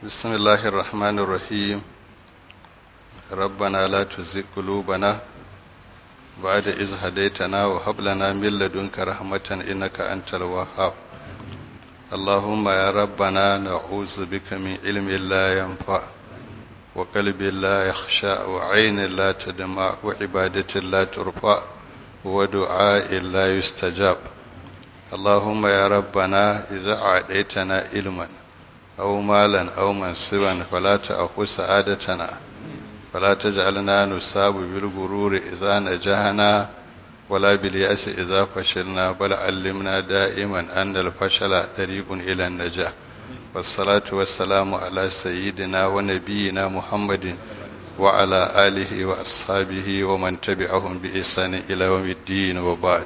بسم الله الرحمن الرحيم ربنا لا تزغ قلوبنا بعد إذ هديتنا وهب لنا من لدنك رحمة إنك أنت الوهاب اللهم يا ربنا نعوذ بك من علم لا ينفع وقلب لا يخشى وعين لا تدمع وعبادة لا ترفع ودعاء لا يستجاب اللهم يا ربنا إذا أعطيتنا علما أو مالا أو منصبا فلا تأخذ سعادتنا فلا تجعلنا نصاب بالغرور إذا نجحنا ولا باليأس إذا فشلنا بل علمنا دائما أن الفشل طريق إلى النجاح والصلاة والسلام على سيدنا ونبينا محمد وعلى آله وأصحابه ومن تبعهم بإحسان إلى يوم الدين وبعد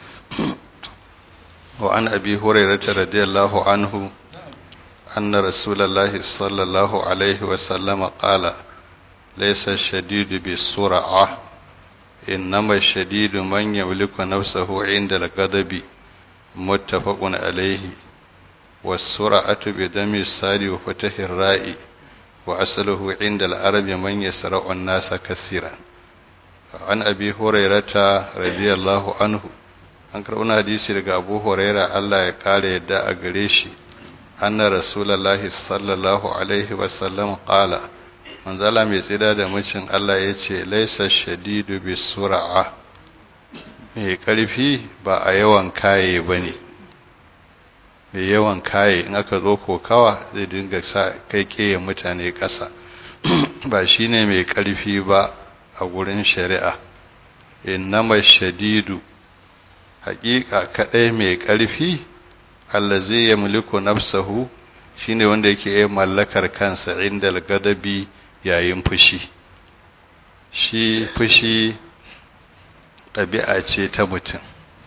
وعن أبي هريرة رضي الله عنه أن رسول الله صلى الله عليه وسلم قال ليس الشديد بالسرعة إنما الشديد من يملك نفسه عند الغضب متفق عليه والسرعة بدم الساد وفتح الراء وأصله عند العرب من يسرع الناس كثيرا عن أبي هريرة رضي الله عنه an karɓi hadisi daga abu huraira allah ya ƙara yadda a gare shi anna rasulallahi sallallahu alaihi wasallam ƙala manzala mai tsida da mucin allah ya ce laisa shadidu bi sura'a mai ƙarfi ba a yawan kaye ba ne mai yawan kaye in aka zo kokawa zai dinga sa kai ƙeyen mutane ƙasa ba shi ne mai ƙarfi ba a gurin shari'a innama shadidu haƙiƙa kaɗai mai ƙarfi allazi ya mulku nafsahu shine wanda yake yin mallakar kansa inda gadabi yayin fushi shi fushi ɗabi'a ce ta mutum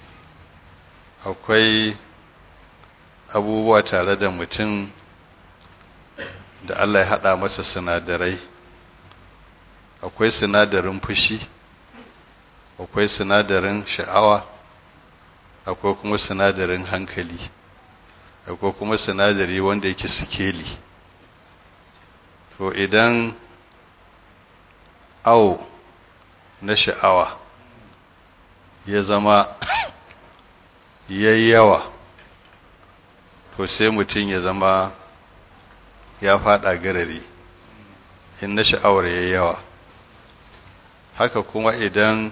akwai abubuwa tare da mutum da Allah ya haɗa masa sinadarai akwai sinadarin fushi akwai sinadarin sha'awa akwai kuma sinadarin hankali akwai kuma sinadari wanda yake sikeli to idan awo na sha'awa ya zama yawa to sai mutum ya zama ya fada garari in na sha'awar ya yawa haka kuma idan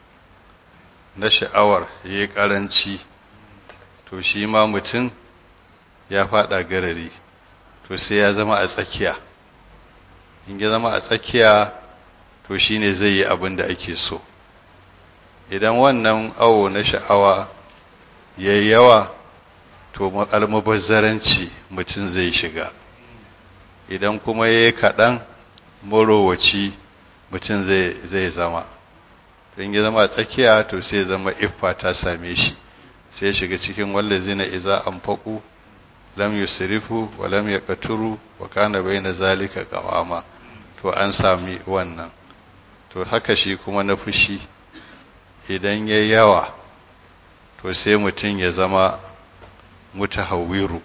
na sha'awar ya yi ƙaranci to shi ma mutum ya faɗa garari to sai ya zama a tsakiya in ya zama a tsakiya to shi ne zai yi abin da ake so idan wannan awo na sha'awa ya yi yawa to almubazzaranci mutum zai shiga idan kuma ya yi kaɗan marowaci mutum zai zama in ya zama a tsakiya to sai zama iffa ta same shi sai shiga cikin wallazina iza anfaqu lam yusrifu wa lam yaqturu wa kana baina zalika qawama to an sami wannan to haka shi kuma na fushi idan ya yawa to sai mutum ya zama mutahawwiru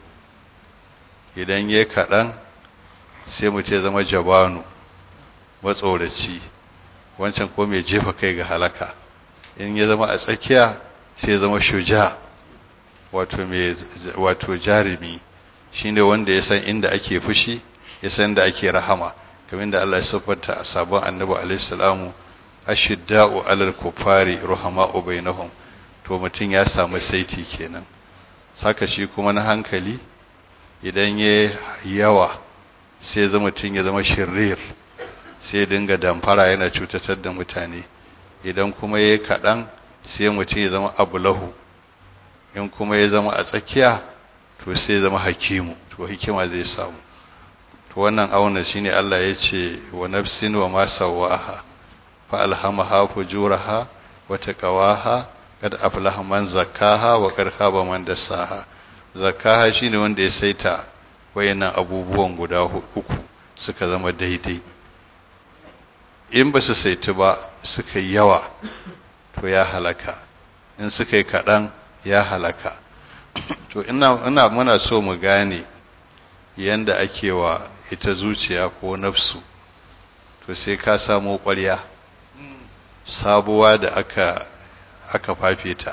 idan ya kaɗan sai mutum ya zama jabanu matsoraci wancan ko mai jefa kai ga halaka in ya zama a tsakiya sai ya zama shuja wato mai wato jarumi shine wanda ya san inda ake fushi ya san da ake rahama kamar da Allah ya siffanta a sabon annabi alaihi salamu ashidda'u alal kufari ruhama'u bainahum to mutum ya samu saiti kenan saka shi kuma na hankali idan ya yawa sai zama mutum ya zama shirrir sai dinga damfara yana cutatar da mutane idan kuma ya yi kaɗan sai mutum ya zama abulahu in kuma ya zama a tsakiya to sai ya zama hakimu to hikima zai samu to wannan auna shine Allah ya ce wa nafsin wa ma sawaha fa alhamaha fujuraha wa taqawaha kad aflaha man zakkaha wa kad khaba man dassaha zakkaha shine wanda ya saita wayannan abubuwan guda uku suka zama daidai in ba su saitu ba suka yi yawa to ya halaka in suka yi kaɗan ya halaka to ina, ina muna so mu gane yanda ake wa ita zuciya ko nafsu to sai ka samo ƙwarya sabuwa da aka aka fafe ta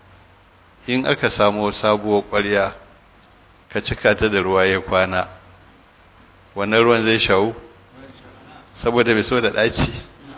in aka samo sabuwar ƙwarya ka cika ta da ruwa ya kwana wannan ruwan zai shawo saboda mai so da ɗaci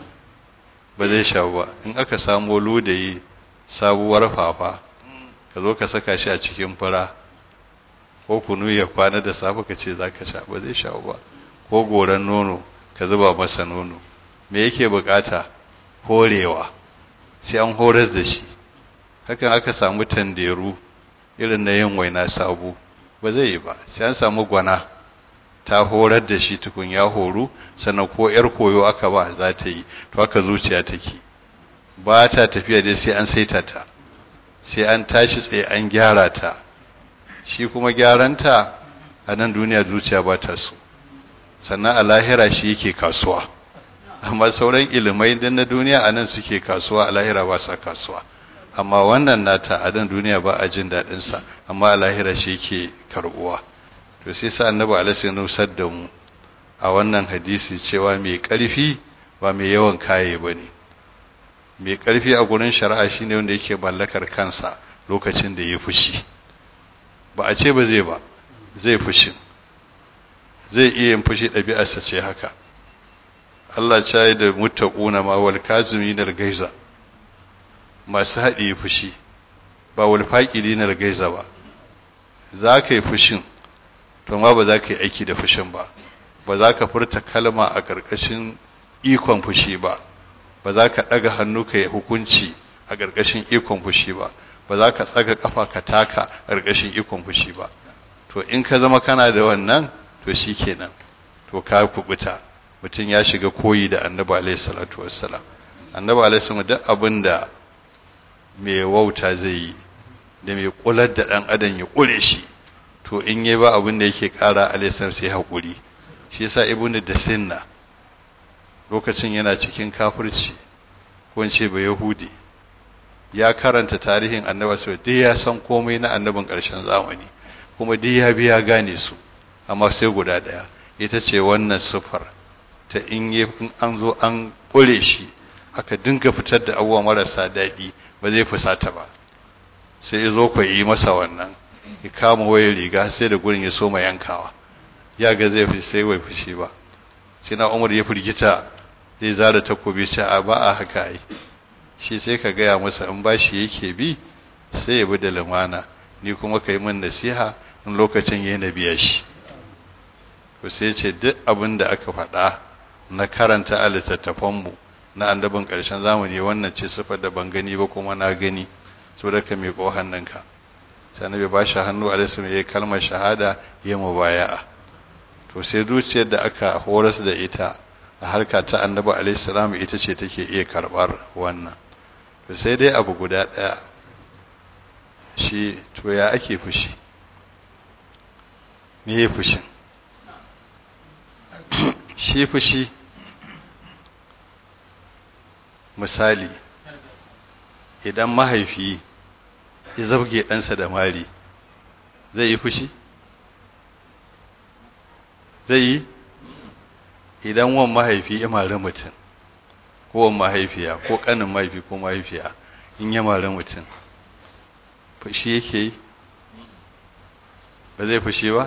ba zai shawo ba in aka samo ludayi sabuwar fafa ka zo ka saka shi a cikin fura ko kunu ya kwana da safe ka ce za ka sha ba zai shawo ba ko goran nono ka zuba masa nono me yake bukata horewa sai an horas da shi hakan aka samu tanderu irin na yin waina sabo ba zai yi ba sai an samu gwana ta horar da shi tukun ya horu sannan ko yar koyo aka ba za ta yi to haka zuciya take ba ta tafiya dai sai an saita ta sai an tashi tsaye an gyara ta shi kuma gyaranta a nan duniya zuciya ba ta so sannan a lahira shi yake kasuwa amma sauran ilimai din na duniya a nan suke kasuwa a lahira ba sa kasuwa amma wannan nata a nan duniya ba a jin daɗinsa amma a lahira shi yake karbuwa to sai sa annabi alaihi nusar da mu a wannan hadisi cewa mai ƙarfi ba mai yawan kaye ba ne mai ƙarfi a gurin shari'a shine wanda yake mallakar kansa lokacin da ya fushi ba a ce ba zai ba zai fushi zai iya yin fushi ɗabi'arsa ce haka Allah ya yi da muttaquna ma wal kazimin al gaiza masu haɗi fushi ba wal faqidin al gaiza ba za ka yi fushin to ma ba za ka yi aiki da fushin ba ba za ka furta kalma a ƙarƙashin ikon fushi ba ba za ka ɗaga hannu ka yi hukunci a ƙarƙashin ikon fushi ba ba za ka tsaga ƙafa ka taka a ƙarƙashin ikon fushi ba to in ka zama kana da wannan to shi kenan to ka kubuta mutum ya shiga koyi da annabi alaihi salatu wassalam annabi alaihi salatu duk abin da mai wauta zai yi da mai kular da ɗan adam ya ƙure shi to in yi ba abin da yake ƙara alaihi sai haƙuri shi yasa ibnu da sinna lokacin yana cikin kafirci ko ce ba yahudi ya karanta tarihin annabi sai dai ya san komai na annabin ƙarshen zamani kuma dai ya biya gane su amma sai guda ɗaya ita ce wannan sufar ta in yi an zo an ƙure shi aka dinga fitar da abubuwa marasa daɗi ba zai fusata ba sai ya zo yi masa wannan ya kama wayar riga sai da gurin ya soma yankawa ya ga zai fi sai wai fushi ba sai na umar ya firgita zai zara takobi ce a ba a haka ai shi sai ka gaya masa in bashi yake bi sai ya bi da lumana ni kuma ka yi min nasiha in lokacin ya na biya shi to sai ce duk abin da aka faɗa na karanta a littattafanmu na annabin ƙarshen zamani wannan ce sifar da ban gani ba kuma na gani so da ka miƙo hannunka sai annabi ba shi hannu alaihi ya yi kalmar shahada ya mubaya'a to sai zuciyar da aka horas da ita a harka ta annabi alaihi salam ita ce take iya karɓar wannan to sai dai abu guda ɗaya shi to ya ake fushi me ya fushin shi fushi misali idan mahaifi ya zabge ɗansa da mari zai yi fushi zai yi idan wan mahaifi ya mari mutum ko wan mahaifiya ko ƙanin mahaifi ko mahaifiya in ya mari mutum fushi yake yi ba zai fushi ba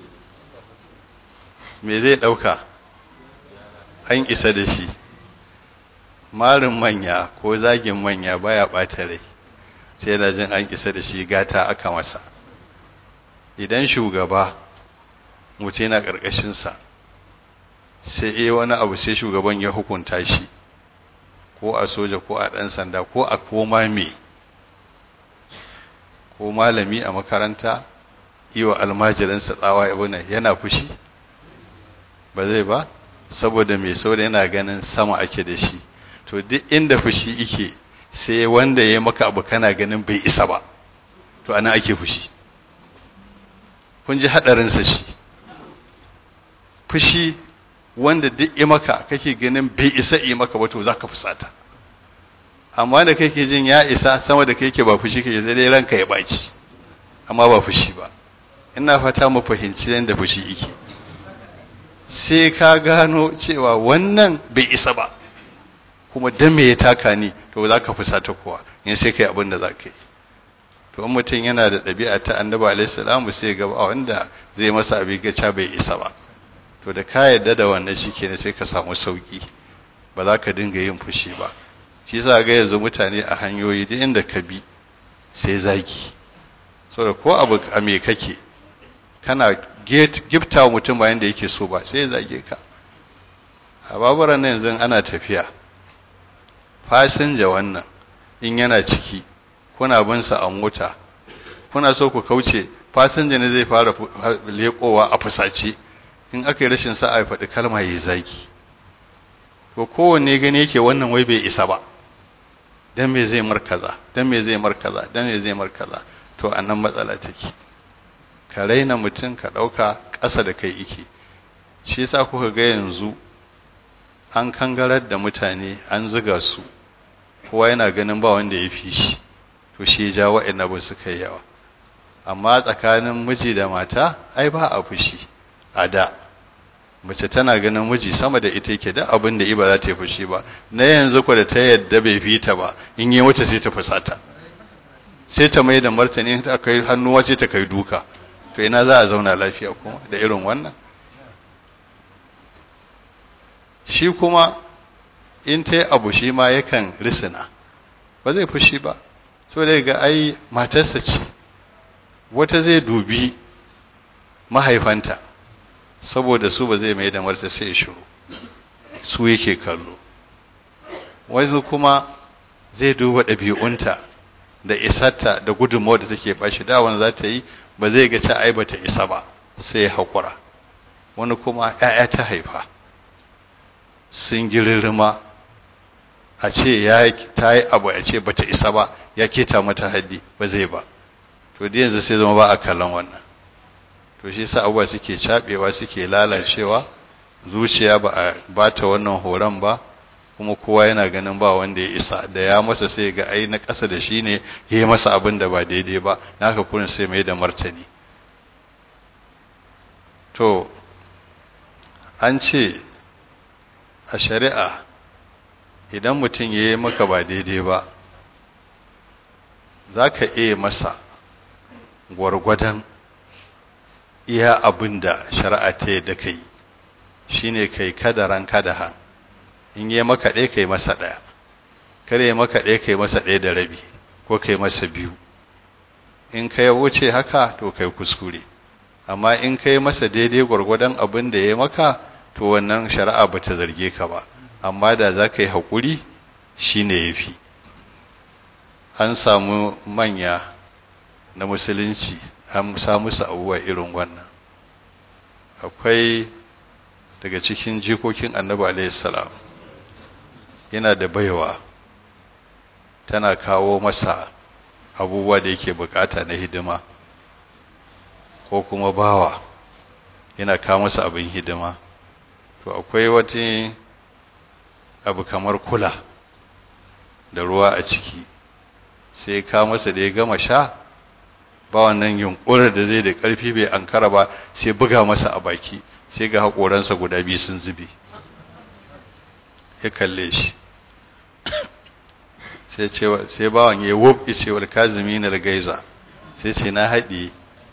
me zai ɗauka an isa da shi marin manya ko zagin manya baya ɓata rai sai yana jin an isa da shi gata aka masa idan shugaba mutum yana ƙarƙashinsa sai iya wani abu sai shugaban ya hukunta shi ko a soja ko a ɗan sanda ko a koma me ko malami a makaranta yi wa almajiransa tsawa yana fushi ba zai ba saboda mai saboda yana ganin sama ake da shi to duk inda fushi ike sai wanda ya maka abu kana ganin bai isa ba to ana ake fushi kun ji haɗarinsa shi fushi wanda duk ya maka kake ganin bai isa yi maka ba to za ka fusata amma da kake jin ya isa sama da kake ba fushi kake sai dai ranka ya baci amma ba fushi ba ina fata mu fahimci yadda fushi yake sai ka gano cewa wannan bai isa ba kuma dan me ya taka ni to za ka fusata kowa in sai kai abin da za ka yi to in mutum yana da ɗabi'a ta annabi alaihi salamu sai ga ba wanda zai masa abin gaca bai isa ba to da ka yarda da wannan shikenan sai ka samu sauki ba za ka dinga yin fushi ba shi yasa ga yanzu mutane a hanyoyi duk inda ka bi sai zagi saboda ko abu a me kake kana gifta wa mutum bayan da yake so ba sai ya zage ka a baburan nan yanzu ana tafiya fasinja wannan in yana ciki kuna bin sa a mota kuna so ku kauce fasinja ne zai fara leƙowa a fusace in aka yi rashin sa'a ya faɗi kalma ya zagi to kowanne gani yake wannan wai bai isa ba dan me zai markaza dan me zai markaza dan me zai markaza to annan matsala take ka raina mutum ka ɗauka ƙasa da kai ike shi yasa kuka ga yanzu an kangarar da mutane an zuga su kowa yana ganin ba wanda ya fi shi to shi ja wa'in abin suka yi yawa amma tsakanin miji da mata ai ba a fushi a da mace tana ganin miji sama da ita yake da abin da iba za ta yi fushi ba na yanzu ku da ta yadda bai fi ta ba in yi wata sai ta fusata sai ta mai da martani ta kai hannuwa sai ta kai duka to ina za a zauna lafiya kuma da irin wannan shi kuma in ta yi abu shi ma yakan risina ba zai fushi ba so da ga ai matarsa ce wata zai dubi mahaifanta saboda su ba zai mai da marta sai ya shiru su yake kallo wani kuma zai duba ɗabi'unta da isarta da gudunmawar da take bashi da wani za ta yi ba zai ga ta ai bata isa ba sai ya haƙura wani kuma 'ya'ya ta haifa sun girirrima a ce ya ta yi abu a ce bata isa ba ya keta mata haddi ba zai ba to da yanzu sai zama ba a kallon wannan to shi sa abubuwa suke cabewa suke lalacewa zuciya ba a bata wannan horon ba kuma kowa yana ganin ba wanda ya isa da ya masa sai ga ai na ƙasa da shi ne ya yi masa abin da ba daidai ba na haka kurin sai mai da martani to an ce a shari'a idan mutum ya yi maka ba daidai ba za ka iya masa gwargwadon iya abin da shari'a ta yadda ka yi shi ne kai kadaran kadahan in yi maka ɗaya kai masa ɗaya kare yi maka ɗaya kai masa ɗaya da rabi ko kai masa biyu in ka wuce haka to kai kuskure amma in kai masa daidai gwargwadon abin da ya maka to wannan shari'a ba ta zarge ka ba amma da za ka yi haƙuri shi ne ya fi an samu manya na musulunci an samu su abubuwa irin wannan akwai daga cikin jikokin annabi alaihissalam yana da baiwa tana kawo masa abubuwa da yake bukata na hidima ko kuma bawa yana kawo masa abin hidima to akwai wata abu kamar kula da ruwa a ciki sai ka masa da ya gama sha ba wannan yunkurar da zai da ƙarfi bai ankara ba sai buga masa a baki sai ga haƙoransa guda biyu sun zube ya kalle shi sai bawan ya wuf ya ce wal kazimi na gaiza sai ce na haɗi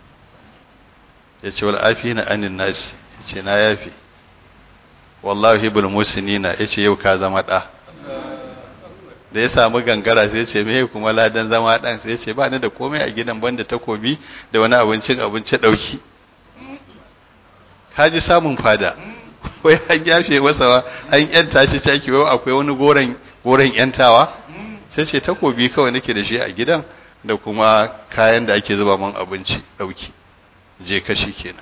ya ce wal afi na anin nasi ya ce na yafi wallahi bil musinina ya ce yau ka zama ɗa da ya samu gangara sai ce me kuma ladan zama ɗan sai ce ba ni da komai a gidan banda takobi da wani abincin abinci ɗauki ka ji samun fada wai an yafe masa an yanta shi caki wai akwai wani goren goren yantawa sai ce takobi kawai nake da shi a gidan da kuma kayan da ake zuba man abinci ɗauki je kashi kenan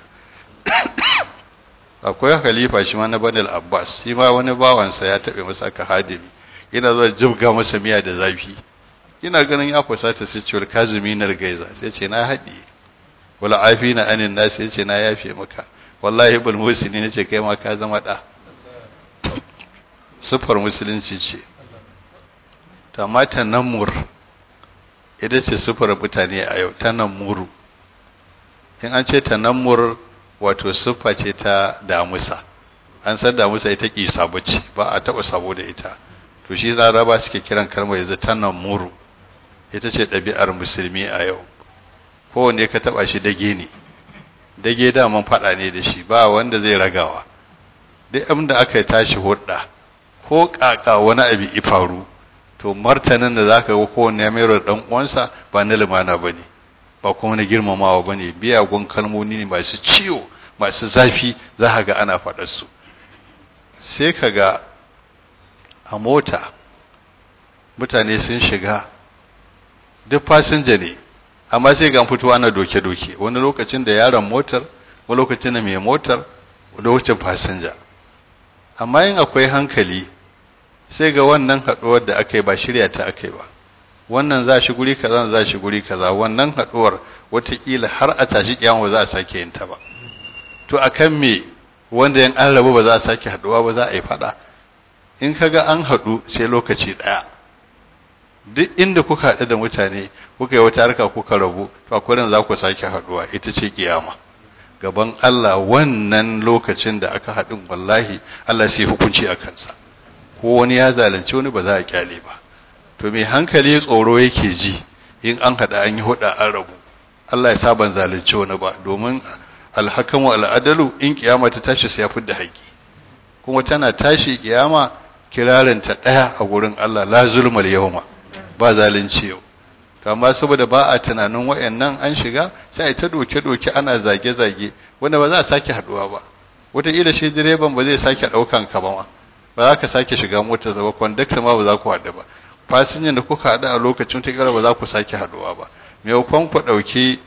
akwai khalifa shi ma na banil abbas shi ma wani bawansa ya taɓe masa aka hadimi yana zuwa jibga masa miya da zafi ina ganin ya fusata sai cewar kazumi na gaiza sai ce na haɗi wala afi na anin na sai ce na yafe maka wallahi bul musini ne ce kai ma ka zama ɗa sufar musulunci ce to amma tanammur ita ce sufar mutane a yau tanammuru in an ce tanammur wato siffa ce ta damusa an san damusa ita ki sabo ce ba a taba sabo da ita to shi laraba suke kiran kalmar yanzu tanammuru ita ce ɗabi'ar musulmi a yau kowanne ka taba shi dage ne dage daman faɗa ne da shi ba wanda zai ragawa duk abin da aka tashi hudda ko ƙaƙa wani abu i faru to martanin da zaka ga kowanne ya mayar da uwansa ba na limana bane ba kuma na girmamawa bane biyagun kalmomi ne masu ciwo masu zafi za ka ga ana faɗar su sai ka ga a mota mutane sun shiga duk fasinja ne amma sai ga fito ana doke-doke wani lokacin da yaron motar wani lokacin da mai motar lokacin fasinja amma yin akwai hankali sai ga wannan haɗuwar da aka yi ba shirya ta aka yi ba wannan za shi guri kaza za shi guri kaza wannan haɗuwar watakila har a tashi kiyama za a sake yin ta ba to akan me wanda yan an rabu ba za a sake haɗuwa ba za a yi faɗa in ka ga an haɗu sai lokaci ɗaya duk inda kuka haɗu da mutane kuka yi wata harka kuka rabu to akwai za ku sake haɗuwa ita ce kiyama gaban Allah wannan lokacin da aka haɗin wallahi Allah sai hukunci a kansa ko wani ya zalunci wani ba za a kyale ba to mai hankali tsoro yake ji in an haɗa an yi huɗa an rabu Allah ya sa ban zalunci wani ba domin alhakamu al'adalu in kiyama ta tashi sai ya fidda haƙi kuma tana tashi kiyama kirarinta ɗaya a gurin Allah la zulmal yawma ba zalunci yau to amma saboda ba a tunanin wayannan an shiga sai a ta doke-doke ana zage-zage wanda ba za a sake haduwa ba wataƙila shi direban ba zai sake ɗaukan ka ba ma ba za ka sake shiga motar ba kwandakta ma ba za ku haɗu ba fasinjan da kuka haɗu a lokacin wataƙila ba za ku sake haduwa ba maimakon ku ɗauki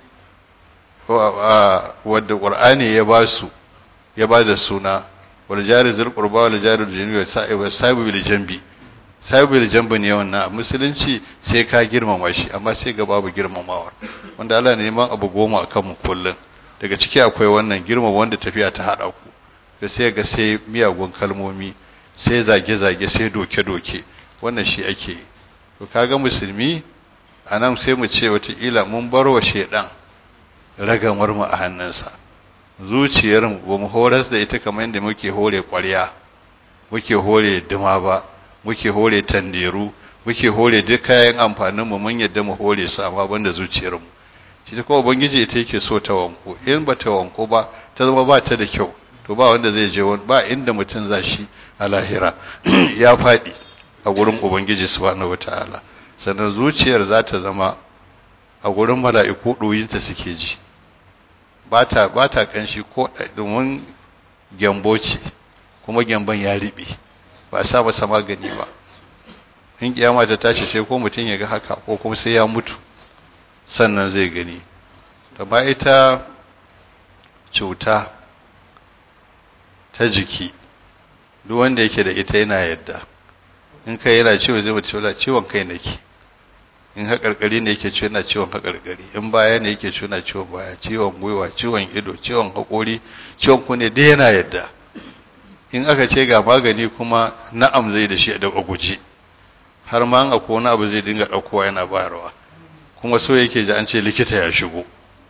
wadda ƙur'ani ya ba su ya ba da suna wal jari zul qurba wal jari junubi wa sahibu bil jambi sahibu jambo ne wannan a musulunci sai ka girmama shi amma sai ga babu girmamawa wanda Allah ne neman abu goma a kanmu kullum daga ciki akwai wannan girmama wanda tafiya ta haɗa ku da sai ga sai miyagun kalmomi sai zage-zage sai doke-doke wannan shi ake yi to kaga musulmi a nan sai mu ce wataƙila mun bar wa shaidan ragamar mu a hannunsa zuciyar mu ba mu horas da ita kamar yadda muke hore ƙwarya muke hore duma ba muke hore tanderu muke hore duk kayan amfanin mu mun yadda mu hore su amma banda zuciyar mu shi ta kuma ubangiji ita yake so ta wanko in ba ta wanko ba ta zama ba ta da kyau to ba wanda zai je ba inda mutum za shi a lahira ya faɗi a gurin ubangiji subhanahu wataala sannan zuciyar za ta zama a gurin mala'iku ɗoyinta suke ji ba ta ba ta kanshi ko domin gyambo ce kuma gyamban ya riɓe ba a sa masa magani ba in kiyama ta tashi sai ko mutum ya ga haka ko kuma sai ya mutu sannan zai gani amma ita cuta ta jiki duk wanda yake da ita yana yadda in kai yana ciwo zai mutu ciwon kai nake in haƙarƙari ne yake ciwo yana ciwon haƙarƙari in baya ne yake ciwo yana ciwon baya ciwon gwiwa ciwon ido ciwon haƙori ciwon kunne dai yana yadda in aka ce ga magani kuma na'am zai da shi da guje har ma an akwai wani abu zai dinga ɗaukowa yana bayarwa kuma so yake ji an ce likita ya shigo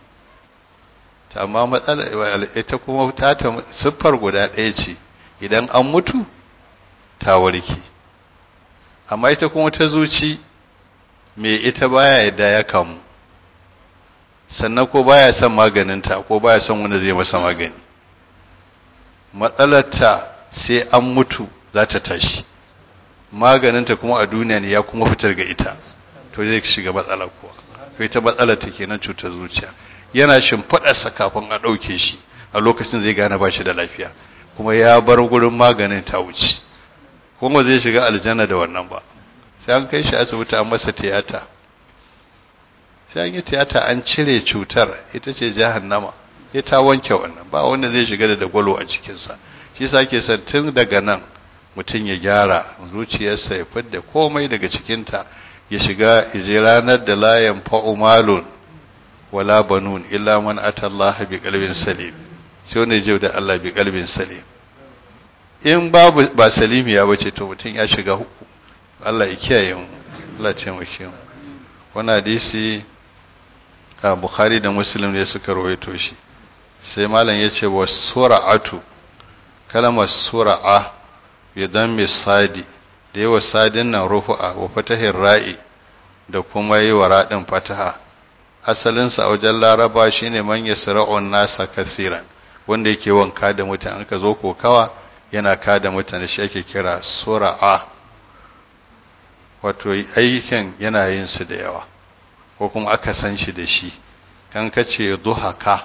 amma matsala ita kuma ta siffar guda ɗaya ce idan an mutu ta warke amma ita kuma ta zuci me ita baya yadda ya kamu sannan ko baya son maganinta ko baya son wanda zai masa magani matsalarta sai an mutu za ta tashi maganinta kuma a duniya ne ya kuma fitar ga ita to zai shiga matsala kuwa to ita matsalar ta kenan cutar zuciya yana shimfiɗarsa kafin a ɗauke shi a lokacin zai gane ba shi da lafiya kuma ya bar gurin maganin ta wuce kuma zai shiga aljanna da wannan ba sai an kai shi asibiti an masa tiyata sai an yi tiyata an cire cutar ita ce jahannama ya ta wanke wannan ba wanda zai shiga da dagwalo a cikinsa shi sa ke son tun daga nan mutum ya gyara zuciyarsa ya fidda komai daga cikinta ya shiga ije ranar da layan fa'umalun wala banun illa man atallaha bi qalbin salim sai wanda ya da Allah bi qalbin salim in babu ba salimiya bace to mutum ya shiga huku Allah ya kiyaye mu Allah ya taimake mu wannan hadisi bukhari da muslim ne suka rawaito shi sai malam ya ce wa sura'atu kalmar sura'a bi dammi sadi da yawa sadin nan rufu'a wa fatahin ra'i da kuma yi wa raɗin fataha asalinsa a wajen laraba shine man yasra'un nasa kasiran wanda yake wanka da mutane ka zo kokawa yana ka da mutane shi ake kira sura'a wato aikin yana yin su da yawa ko kuma aka san shi da shi kan ka ce duhaka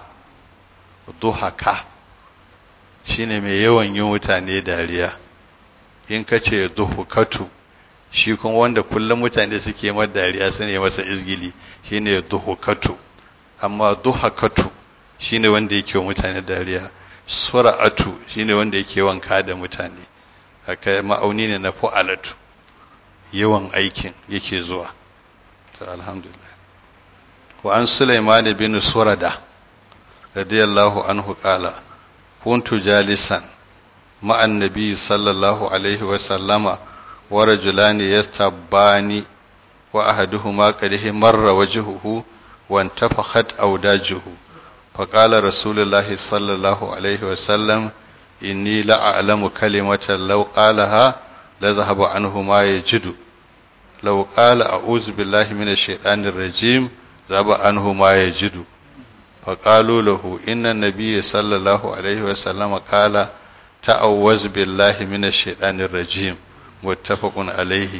duhaka shine mai yawan yin mutane dariya in ka ce duhukatu shi kuma wanda kullum mutane suke mar dariya su ne masa izgili shine duhukatu amma duhakatu shine wanda yake wa mutane dariya sura'atu shine wanda yake wanka da mutane haka ma'auni ne na fu'alatu yawan aikin yake zuwa to alhamdulillah wa an sulaiman bin surada radiyallahu anhu qala kuntu jalisan مع النبي صلى الله عليه وسلم ورجلان يستبان وأحدهما قد مر وجهه وانتفخت أوداجه فقال رسول الله صلى الله عليه وسلم إني لأعلم كلمة لو قالها لذهب عنه ما يجد لو قال أعوذ بالله من الشيطان الرجيم ذهب عنه ما يجد فقالوا له إن النبي صلى الله عليه وسلم قال ta'awwaz billahi minash shaitanir rajim muttafaqun alaihi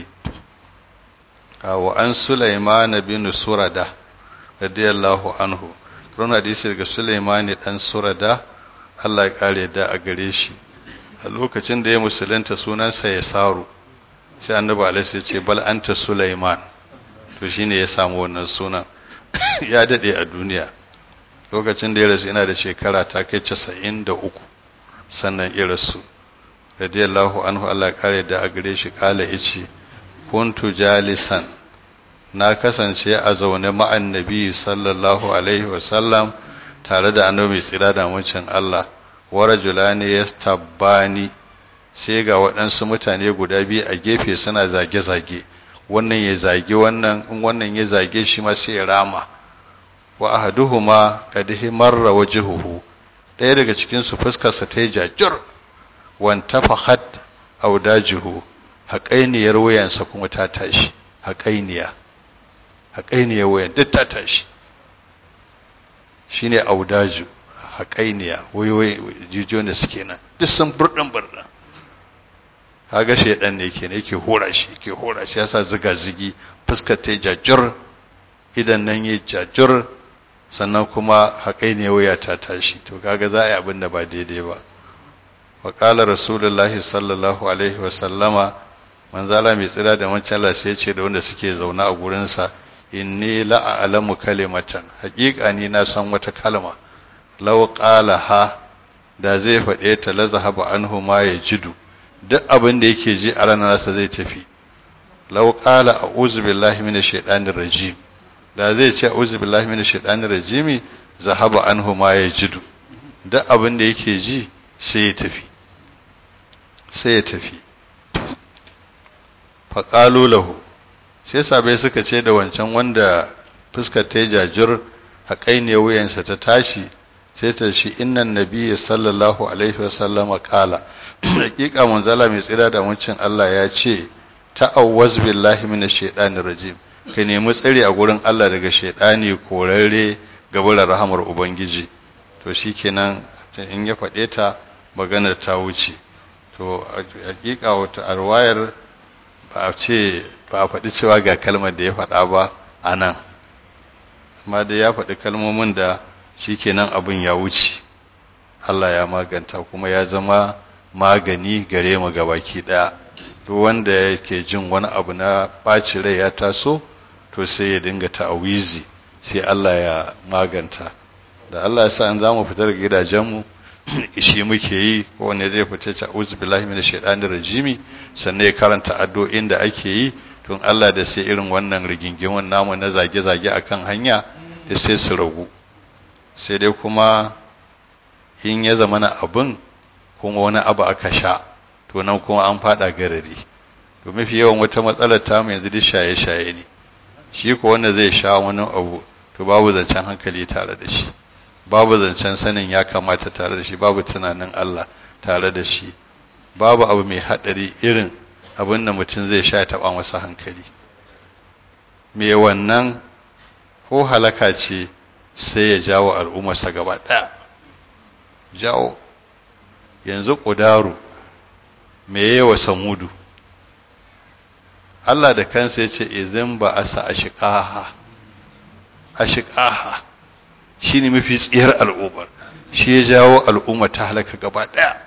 wa an sulaiman bin surada radiyallahu anhu ron hadisi daga sulaiman dan surada Allah ya kare da a gare shi a lokacin da ya musulunta sunansa ya saru sai annabi alaihi ya ce bal anta sulaiman to shine ya samu wannan sunan ya dade a duniya lokacin da ya rasu ina da shekara ta kai 93 sannan irasu radiyallahu anhu Allah kare da a gare shi kala yace kuntu jalisan na kasance a zaune ma'an nabi sallallahu alaihi wasallam tare da annabi tsira da mucin Allah wa rajulani yastabbani sai ga waɗansu mutane guda biyu a gefe suna zage-zage wannan ya zage wannan in wannan ya zage shi ma sai ya rama wa ahaduhuma qad himarra wajhuhu ɗaya daga cikinsu fuskarsa ta yi jajir wanta fahad audajihu haƙainiyar wuyansa kuma ta tashi haƙainiya haƙainiyar wuyan duk ta tashi shine audaju haƙainiya wayoyi jijiyoyin da suke nan duk sun burɗin burɗin kaga shaidan ne ke ne yake hora shi yake hora shi yasa ziga zigi fuskar ta yi jajir idan nan yi jajir sannan kuma haƙai ne wuya ta tashi to kaga za a yi abin da ba daidai ba wa ƙala rasulullahi sallallahu alaihi wa sallama manzala mai tsira da wancan Allah sai ce da wanda suke zaune a gurinsa inni la'alamu kalimatan haƙiƙa ni na san wata kalma law qala ha da zai faɗe ta la zahaba anhu ma yajidu duk abin da yake ji a ranar nasa zai tafi law qala a'udhu billahi minash shaitanir rajim da zai ce a'udhu billahi minash shaitanir rajimi zahaba anhu ma yajidu duk abin da yake ji sai ya tafi sai ya tafi faqalu lahu sai sabai suka ce da wancan wanda fuskar ta jajir haƙai ne wuyansa ta tashi sai ta shi innan nabiyyi sallallahu alaihi wasallama qala hakika manzala mai tsira da muncin Allah ya ce ta'awwaz billahi minash shaitanir rajim ka nemi tsari a gurin Allah daga shaidani korarre gabar rahamar ubangiji to shikenan in ya faɗe ta maganar ta wuce to hakika wata arwayar ba a ce ba a faɗi cewa ga kalmar da ya faɗa ba a nan amma dai ya faɗi kalmomin da shikenan abin ya wuce Allah ya maganta kuma ya zama magani gare mu gabaki ɗaya duk wanda yake jin wani abu na ɓaci rai ya taso to sai ya dinga ta'awizi sai Allah ya maganta da Allah ya sa an zamu fita daga gidajenmu shi muke yi ko wanne zai fita ta uzu billahi minash shaitanir rajimi sannan ya karanta addu'o'in da ake yi tun Allah da sai irin wannan rigingimin namu na zage-zage akan hanya da sai su ragu sai dai kuma in ya zama na abin kuma wani abu aka sha to nan kuma an fada garari to mafi yawan wata matsalar tamu yanzu duk shaye-shaye ne shi ko wanda zai sha wani abu to babu zancen hankali tare da shi babu zancen sanin ya kamata tare da shi babu tunanin Allah tare da shi babu abu mai haɗari irin abin da mutum zai sha taɓa masa hankali me wannan ko halaka ce sai ya jawo al'ummarsa gaba ɗaya jawo yanzu ƙudaru me yawa samudu Allah da kansa ya ce izin ba a sa a shiƙaha a shiƙaha shi ne mafi tsiyar al'ummar shi ya jawo al'umma ta halaka gaba ɗaya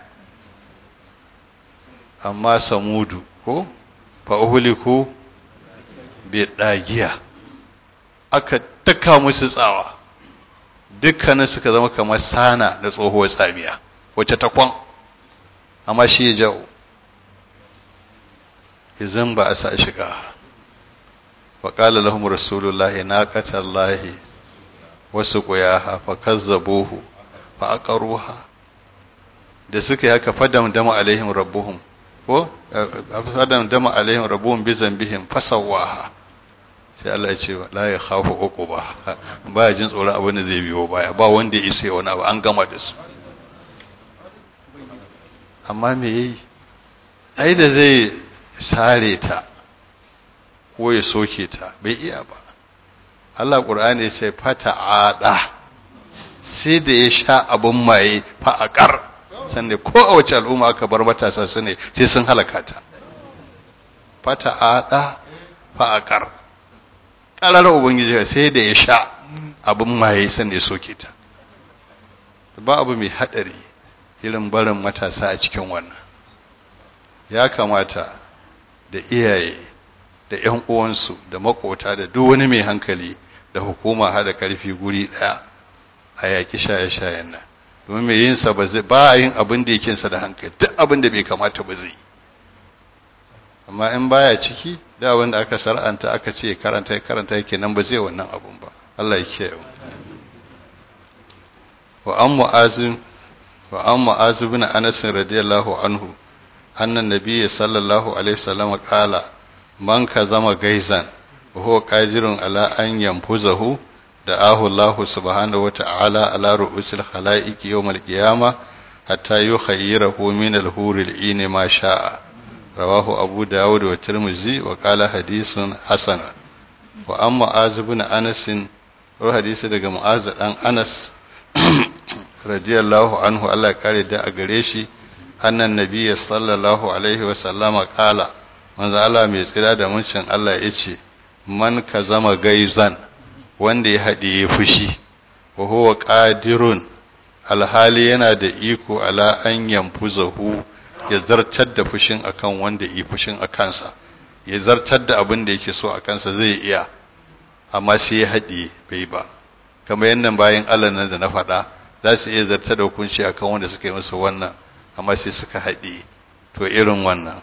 amma samudu ko fa'uhuliku bai ɗagiya aka taka musu tsawa dukkanin suka zama kamar sana da tsohuwar tsamiya wacce ta kwan amma shi ya jawo izin ba a sa shiga faƙala lahum rasulullahi naqatallahi wasu ƙuyaha fa kazzabuhu fa aqaruha da suka yi haka fadam dama alaihim rabbuhum ko fadam dama alaihim rabbuhum bi zambihim fasawaha sai Allah ya ce la ya khafu uquba ba ya jin tsoron abin da zai biyo baya ba wanda ya isa wani abu an gama da su amma me yayi ai da zai sare ta ko ya soke ta bai iya ba Allah Qur'ani ya ce fata ada sai da ya sha abun maye fa aqar sannan ko a wace al'umma aka bar matasa su ne sai sun halaka ta fata ada fa aqar ƙarar ubangiji sai da ya sha abin maye sannan ya soke ta ba abu mai haɗari irin barin matasa a cikin wannan ya kamata da iyaye da 'yan uwansu da makota da duk wani mai hankali da hukuma haɗa ƙarfi guri ɗaya a yaƙi shaye-shayen nan domin mai yinsa ba zai ba yin abin da yakinsa da hankali duk abin da bai kamata ba zai amma in baya ciki da wanda aka sar'anta aka ce karanta ya karanta yake nan ba zai wannan abun ba Allah ya kiyaye wa an mu'azim wa an mu'az ibn anas radiyallahu anhu anna nabiyyi sallallahu alaihi wasallam qala man kazama gaizan wa huwa qadirun ala an yanfuzahu da'ahu Allah subhanahu wa ta'ala ala ru'usil khalaiqi yawm al-qiyamah hatta yukhayyirahu min al-huril 'ini ma sha'a رواه أبو داود والترمذي وقال حديث حسن وأما معاذ بن أنس روح حديث daga معاذ dan Anas radiyallahu anhu Allah kare da a gare shi annan nabiyyi sallallahu alaihi wa sallama kala manzo Allah mai tsira da muncin Allah yace man ka zama gaizan wanda ya haɗiye fushi wa huwa qadirun alhali yana da iko ala an yanfuzahu ya zartar da fushin akan wanda yi fushin a kansa ya zartar da abin da yake so a kansa zai iya amma sai ya haɗe bai ba kamar yadda bayan Allah nan da na faɗa za su iya zartar da hukunci akan wanda suka yi masa wannan amma sai suka haɗe to irin wannan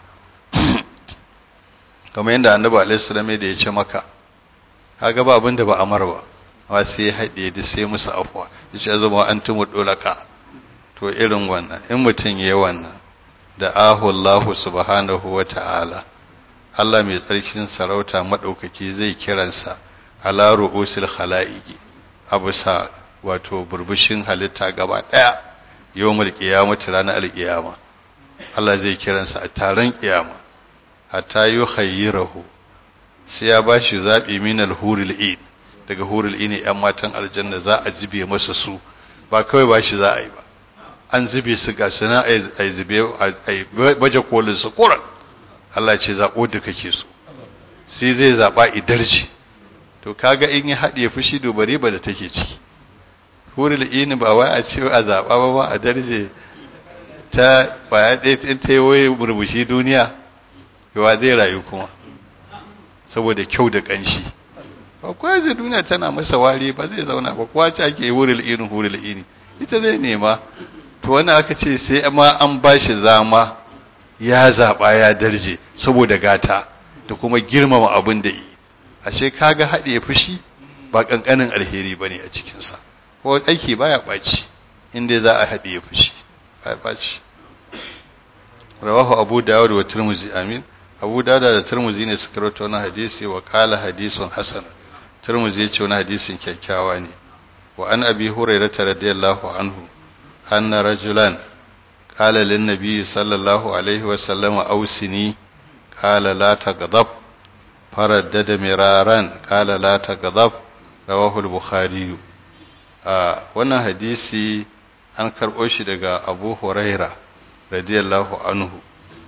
kamar yadda annabi alaihi salam da ya ce maka kaga ba abin da ba amar ba amma sai ya haɗe da sai musu afwa ya ce zama an tumu dolaka to irin wannan in mutum ya yi wannan da ahu Allah subhanahu wa ta'ala Allah mai tsarkin sarauta maɗaukaki zai kiransa ala ru'usil khala'iqi abusa wato burbushin halitta gaba ɗaya yawmul qiyamati ranar alqiyama Allah zai kiransa a taron kiyama hatta yukhayyirahu sai ya bashi zabi min al-huril ain daga huril ain yan matan aljanna za a jibe masa su ba kawai bashi za a yi ba an zube su ga sana a yi zube a baje kolin su koran Allah ce zaɓo da kake so sai zai zaɓa idarji to kaga in ya haɗe fushi dubari ba da take ciki huril ini ba wai a ce a zaɓa ba ba a darje ta kwaya ɗaya in ta yi waye murmushi duniya yawa zai rayu kuma saboda kyau da ƙanshi ba kuwa zai duniya tana masa wari ba zai zauna ba kuwa ce ake huril ini huril ini ita zai nema to wani aka ce sai ma an ba shi zama ya zaɓa ya darje saboda gata da kuma girmama abin da yi ashe kaga haɗe fushi ba ƙanƙanin alheri ba ne a cikinsa ko aiki baya ɓaci inda za a haɗe fushi baya ɓaci rawahu abu dawud wa turmuzi amin abu dawud da turmuzi ne suka rawaito wannan hadisi wa qala hadisun hasan turmuzi ya ce wani hadisin kyakkyawa ne wa an abi hurairah radiyallahu anhu anna rajulan qala lin nabiy sallallahu alaihi wa sallam ausini qala la taghdab faraddada miraran qala la taghdab rawahu al-bukhari wannan hadisi an karɓo shi daga abu huraira radiyallahu anhu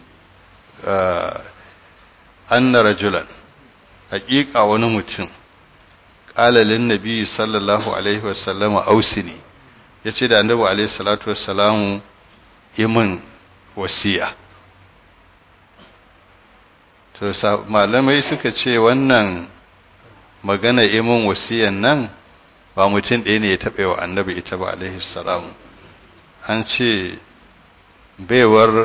anna rajulan haƙiƙa wani mutum ƙalalin nabi sallallahu alaihi wasallama ausini ya ce da annabi alaihi salatu wassalamu imin wasiya to malamai suka ce wannan magana imin wasiyan nan ba mutum ɗaya ne ya taɓa wa annabi ita ba alaihi salamu an ce baiwar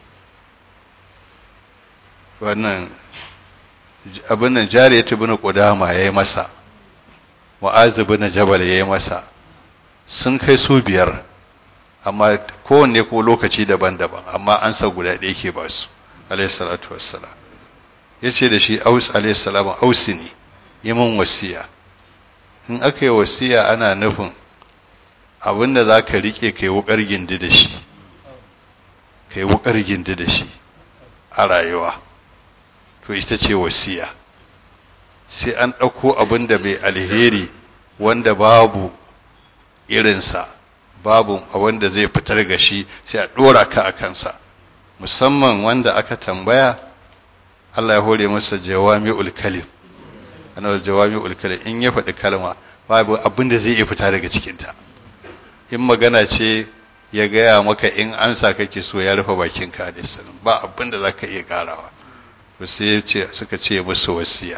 wannan abin nan jariyatu bin qudama yayi masa mu'az bin jabal yayi masa sun kai su biyar amma kowanne ko lokaci daban-daban amma an sa guda ɗaya ke ba su alayhi salatu wassalam yace da shi aus alayhi salam ausini yi min wasiya in aka yi wasiya ana nufin abinda za ka riƙe kai wukar gindi da shi kai wukar gindi da shi a rayuwa to ita ce wasiya sai an ɗauko abin da mai alheri wanda babu irinsa babu a wanda zai fitar ga shi sai a ɗora ka a kansa musamman wanda aka tambaya Allah ya hore masa jawami'ul kalim ana jawami'ul kalim in ya faɗi kalma babu abin da zai iya fita daga cikinta in magana ce ya gaya maka in amsa kake so ya rufe bakinka da sanin ba abin da za ka iya ƙarawa to sai suka ce musu wasiya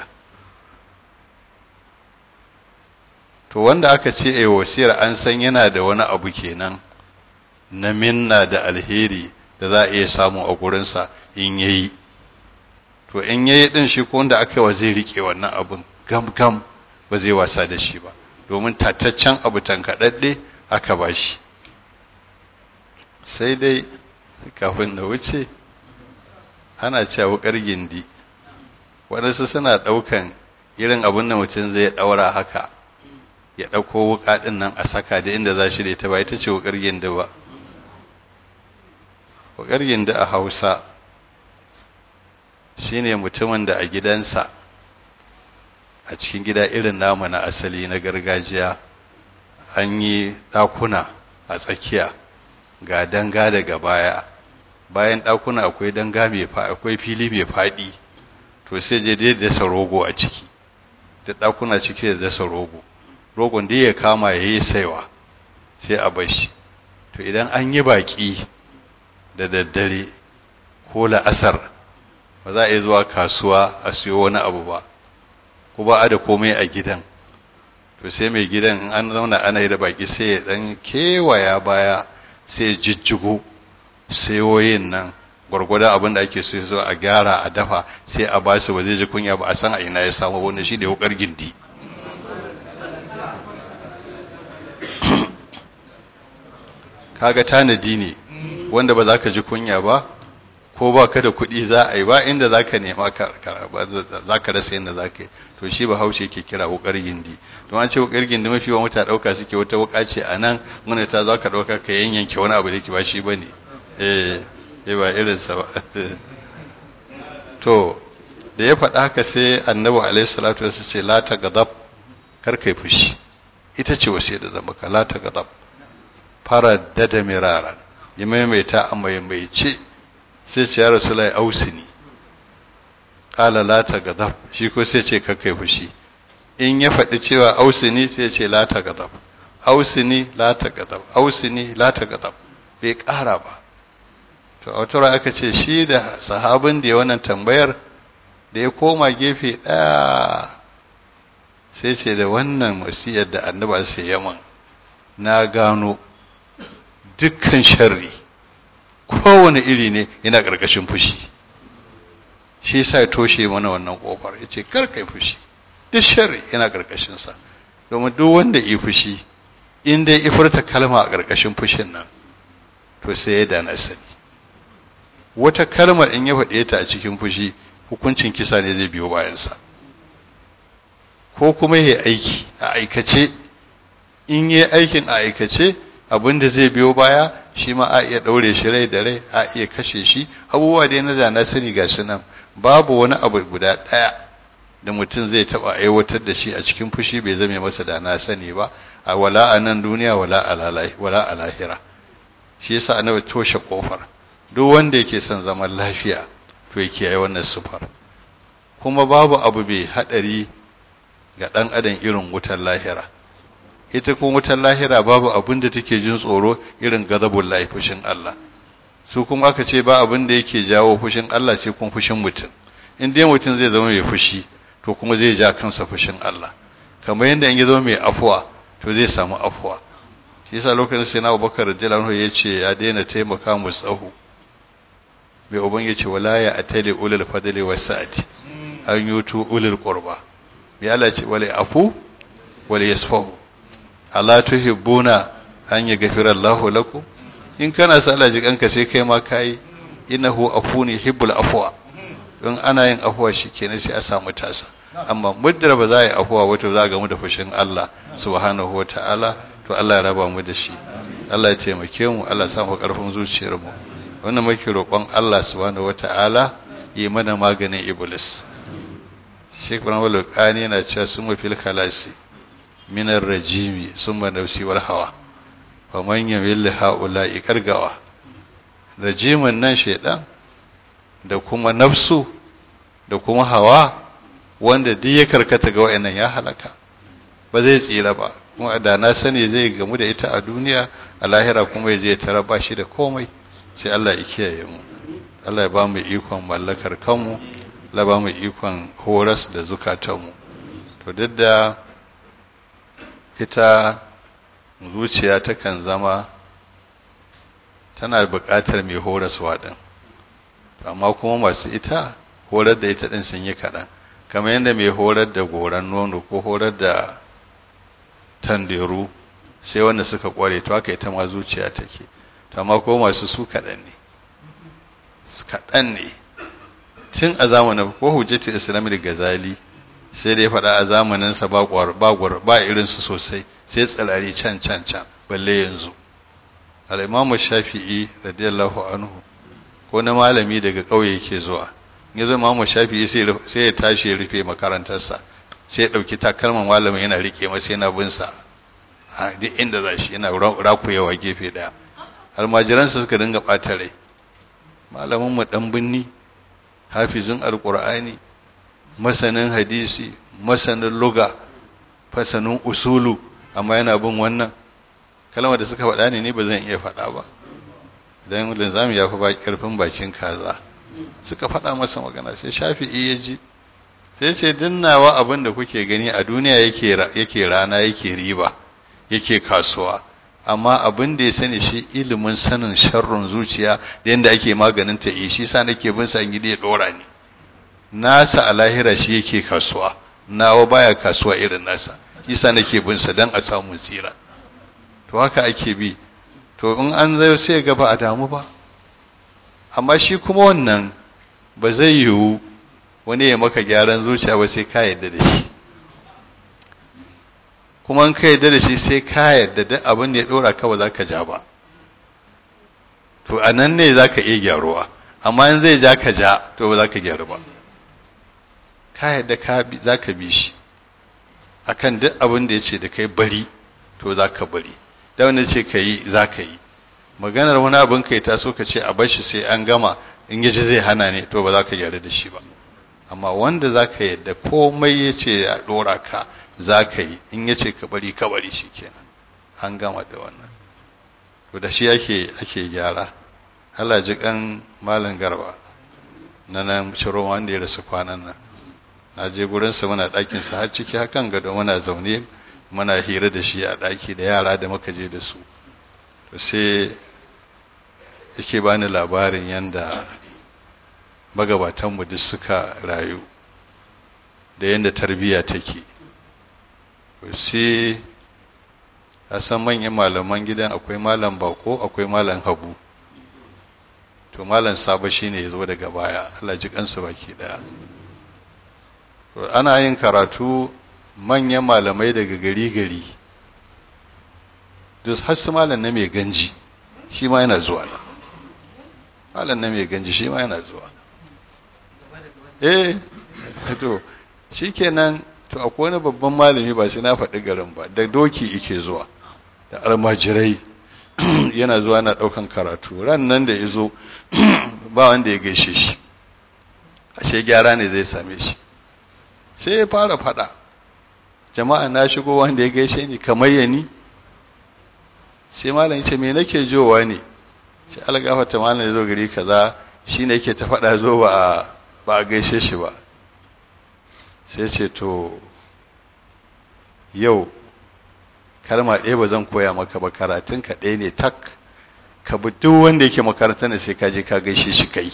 to wanda aka ce a wasiyar an san yana da wani abu kenan na minna da alheri da za a iya samu a gurinsa in yayi to in yayi din shi ko wanda aka wa zai rike wannan abun gam gam ba zai wasa da shi ba domin tataccen abu tankaɗaɗɗe aka ba shi sai dai kafin na wuce ana cewa wukar gindi waɗansu suna ɗaukan irin abin da mutum zai ɗaura haka ya ɗauko wuƙa ɗin nan a saka da inda za shi da ita ba ita ce wukar gindi ba wukar gindi a hausa shine mutumin da a gidansa a cikin gida irin namu na asali na gargajiya an yi ɗakuna a tsakiya ga danga daga baya bayan ɗakuna akwai danga mai akwai fili mai faɗi to sai je dai dasa rogo a ciki da ɗakuna ciki da dasa rogo rogon dai ya kama ya yi saiwa sai a bar shi to idan an yi baƙi da daddare ko la'asar ba za a yi zuwa kasuwa a siyo wani abu ba ko ba a da komai a gidan to sai mai gidan in an zauna ana yi da baƙi sai ya ɗan kewaya baya sai ya jijjigo sayoyin nan gwargwadon abin da ake so a gyara a dafa sai a ba su ba zai ji kunya ba a san a ina ya samu wani shi da wukar gindi kaga tanadi ne wanda ba za ka ji kunya ba ko ba ka da kuɗi za a yi ba inda za ka nema za ka rasa yadda za ka yi to shi ba haushe ke kira wukar gindi don an ce wukar gindi mafi wa mutane ɗauka suke wata wuka ce a nan wanda ta za ka ɗauka ka yanyanke wani abu da ke ba shi ba ne eh ba irinsa ba to da ya faɗa haka sai annabi alaihi salatu wasu ce la ta gadab kar kai fushi ita ce wasu da zama ka la ta gadab fara dada miraran ya maimaita a maimaice sai ce ya rasu lai ausini ƙala la ta gadab shi ko sai ce kar kai fushi in ya faɗi cewa ausini sai ce la ta gadab ausini la ta gadab ausini la ta gadab bai ƙara ba to a wata aka ce shi da sahabin da ya wannan tambayar da ya koma gefe ɗaya sai ce da wannan wasiyar da annaba sai yaman na gano dukkan sharri kowane iri ne yana ƙarƙashin fushi shi sa ya toshe mana wannan ƙofar ya ce kai fushi duk sharri yana ƙarƙashinsa domin duk wanda ya fushi in dai ya furta kalma a ƙarƙashin fushin nan to sai ya dana sani wata kalmar in ya faɗe ta a cikin fushi hukuncin kisa ne zai biyo bayansa ko kuma ya aiki a aikace in yi aikin a aikace abin da zai biyo baya shi ma a iya ɗaure shi rai da rai a iya kashe shi abubuwa dai na da na sani ga su nan babu wani abu guda ɗaya da mutum zai taɓa aiwatar da shi a cikin fushi bai zame masa da na sani ba a wala a nan duniya wala a lahira shi yasa annabi toshe kofar duk wanda yake son zaman lafiya to yake yi wannan sufar kuma babu abu bai haɗari ga ɗan adam irin wutar lahira ita kuma wutar lahira babu abin da take jin tsoro irin gazabun lahi fushin Allah su kuma aka ce ba abin da yake jawo fushin Allah sai kuma fushin mutum in dai mutum zai zama mai fushi to kuma zai ja kansa fushin Allah kamar yadda in ya zama mai afuwa to zai samu afuwa shi yasa lokacin sai na Abubakar radiyallahu ya ce ya daina taimaka mu tsahu mai uban ya ce wala ya atali ulul fadli wa sa'ati an yutu ulul qurba bi Allah ce wala afu wala yasfahu ala tuhibbuna an yaghfira Allahu lakum in kana sa Allah ji kanka sai kai ma kai innahu afuni hibbul afwa don ana yin afuwa shikenan sai a samu tasa amma muddar ba za a yi afuwa wato za a gamu da fushin Allah subhanahu wa ta'ala to Allah ya raba mu da shi Allah ya taimake mu Allah ya samu karfin zuciyar mu wannan muke roƙon Allah subhanahu wa ta'ala yi mana maganin iblis Sheikh Ibrahim Al-Qani yana cewa sun fil khalasi min ar-rajimi summa nafsi wal hawa fa man yamil haula'i kargawa rajimin nan shaidan da kuma nafsu da kuma hawa wanda duk ya karkata ga wa'annan ya halaka ba zai tsira ba kuma da na sani zai gamu da ita a duniya a lahira kuma ya je ta raba shi da komai sai Allah ya kiyaye mu Allah ya ba mu ikon mallakar kanmu Allah ba mu ikon horas da zukatanmu to duk da ita zuciya takan zama tana buƙatar mai horaswa din amma kuma masu ita horar da ita din sun yi kaɗan kamar yadda mai horar da goran nono ko horar da tanderu sai wanda suka kware to haka ita ma zuciya take to amma ko masu su kaɗan ne kaɗan ne tun a zamanin ko hujjatul islami da gazali sai dai faɗa a zamaninsa ba ba ba irinsu sosai sai tsirari can can can balle yanzu al-imamu shafi'i radiyallahu anhu ko na malami daga ƙauye yake zuwa ya zo imamu shafi'i sai ya tashi ya rufe makarantarsa sai ya ɗauki takalman malamin yana riƙe masa yana bin sa a duk inda za shi yana rakuyawa gefe ɗaya almajiransa suka dinga ɓata rai malamin mu ɗan binni hafizin alƙur'ani masanin hadisi masanin luga fasanin usulu amma yana bin wannan kalmar da suka faɗa ne ni ba zan iya faɗa ba idan linzami ya fi ƙarfin bakin kaza suka faɗa masa magana sai shafi'i ya ji sai ce dinnawa abin da kuke gani a duniya yake rana yake riba yake kasuwa amma abin da ya sani shi ilimin sanin sharrun zuciya da yadda ake maganin ta shi sa nake bin sa gidi ya dora ni nasa a lahira shi yake kasuwa nawa baya kasuwa irin nasa shi sa nake bin sa dan a samu tsira to haka ake bi to in an zai sai ga ba a damu ba amma shi kuma wannan ba zai yiwu wani ya maka gyaran zuciya ba sai ka yadda da shi kuma in ka yadda da shi sai ka yadda duk abin da ya dora ka ba za ka ja ba to a nan ne za ka iya gyaruwa amma in zai ja ka ja to ba za ka gyaru ba ka yadda za ka bi shi akan duk abin da ya ce da kai bari to za ka bari da wanda ce ka yi za ka yi maganar wani abin kai ta so ka ce a bar shi sai an gama in yaji zai hana ne to ba za ka gyaru da shi ba amma wanda za ka yadda komai ya ce ya ɗora ka za ka yi in ya ce ka bari ka bari shi kenan an gama da wannan to da shi ake ake gyara Allah ji kan malam garba na nan shiro wanda ya rasu kwanan nan na je gurinsa muna ɗakinsa har ciki hakan gado muna zaune muna hira da shi a ɗaki da yara da muka je da su to sai yake bani labarin yadda magabatanmu duk suka rayu da yadda tarbiyya take sai a san manyan malaman gidan akwai malam bako akwai malam habu to malam sabo shine ya zo daga baya Allah ji kansa baki daya to ana yin karatu manyan malamai daga gari gari duk har su malam na mai ganji shi ma yana zuwa nan malam na mai ganji shi ma yana zuwa eh to shikenan to akwai wani babban malami ba sai na faɗi garin ba da doki yake zuwa da almajirai yana zuwa na ɗaukan karatu ran nan da ya zo ba wanda ya gaishe shi ashe gyara ne zai same shi sai ya fara faɗa jama'a na shigo wanda ya gaishe ni kamar ya ni sai malam ce me nake jowa ne sai algafata malam ya zo gari kaza shi ne yake ta faɗa zo ba a gaishe shi ba sai ce to yau kalma ɗaya ba zan koya maka ba karatun ka ɗaya ne tak ka bi duk wanda yake makaranta ne sai ka je ka gaishe shi kai